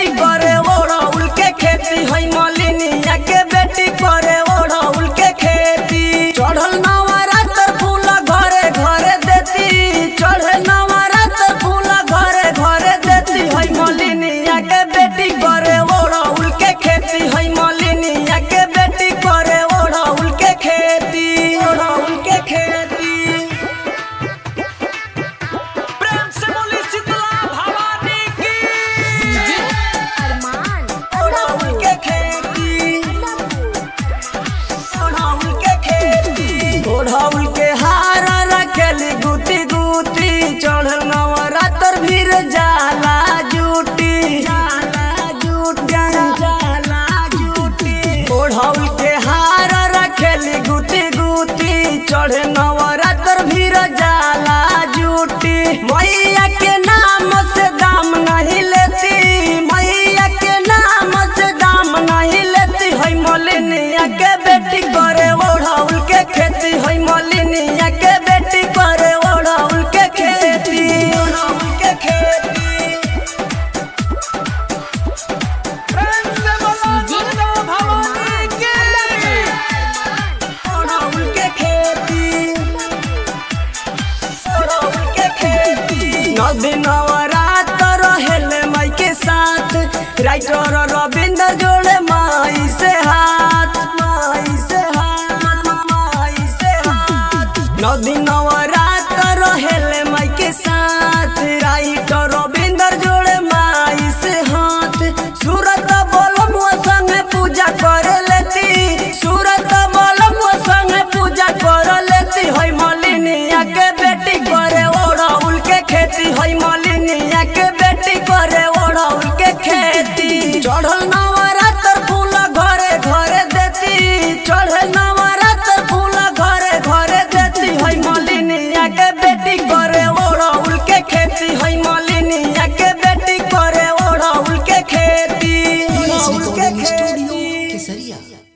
करे ओढ़ौल के खेती है मलिनिया के बेटी करे ओढ़ौल के खेती चढ़ल नवरात्र फूल घरे घरे देती चढ़ल नवरात्र फूल घरे घरे देती है मलिनिया के बेटी करे ओढ़ौल के खेती है मलिनिया के बेटी करे ओढ़ौल के खेती ओढ़ौल के खेती प्रेम से बोली शीतला भवानी की अरमान ओढ़ौल के खेती ओढ़ौल के खेती ओढ़ौल के हार रखेली गुती गुती चढ़ल नवरात्र भीर जाला जूटी जाला जूट जाला जूटी ओढ़ौल के हार रखेली गुती गुती चढ़े नवरात्र भीर जाला जूटी मैया के नाम से दाम नहीं लेती मैया के नाम से दाम नहीं लेती है मलिनिया के बेटी करे ओढ़ौल के खेती है मलिनिया के बेटी करे ओढ़ौल के खेती ओढ़ौल के खेती प्रेम से बोला दुर्गा भवानी की ओढ़ौल के खेती ओढ़ौल के खेती नौ दिन नवरात्र रहेले माई के साथ राइटर रविंद्र जोड़े माई से हाथ माई से हाथ माई से हाथ नौ दिन नवरात्र रहेले माई के साथ राइटर रविंद्र जोड़े माई से हाथ सूरत बोलम संग पूजा कर लेती सूरत बोलम संग पूजा कर लेती है मलिनिया के बेटी करे ओढ़ौल के खेती है मलिनिया के बेटी करे ओढ़ौल के खेती चढ़ल नवरात्र फूल घरे घरे देती चढ़ल नवरात्र फूल घरे घरे देती है मलिनिया के बेटी करे ओढ़ौल के खेती है मलिनिया के बेटी करे ओढ़ौल के खेती ओढ़ौल के खेती केसरिया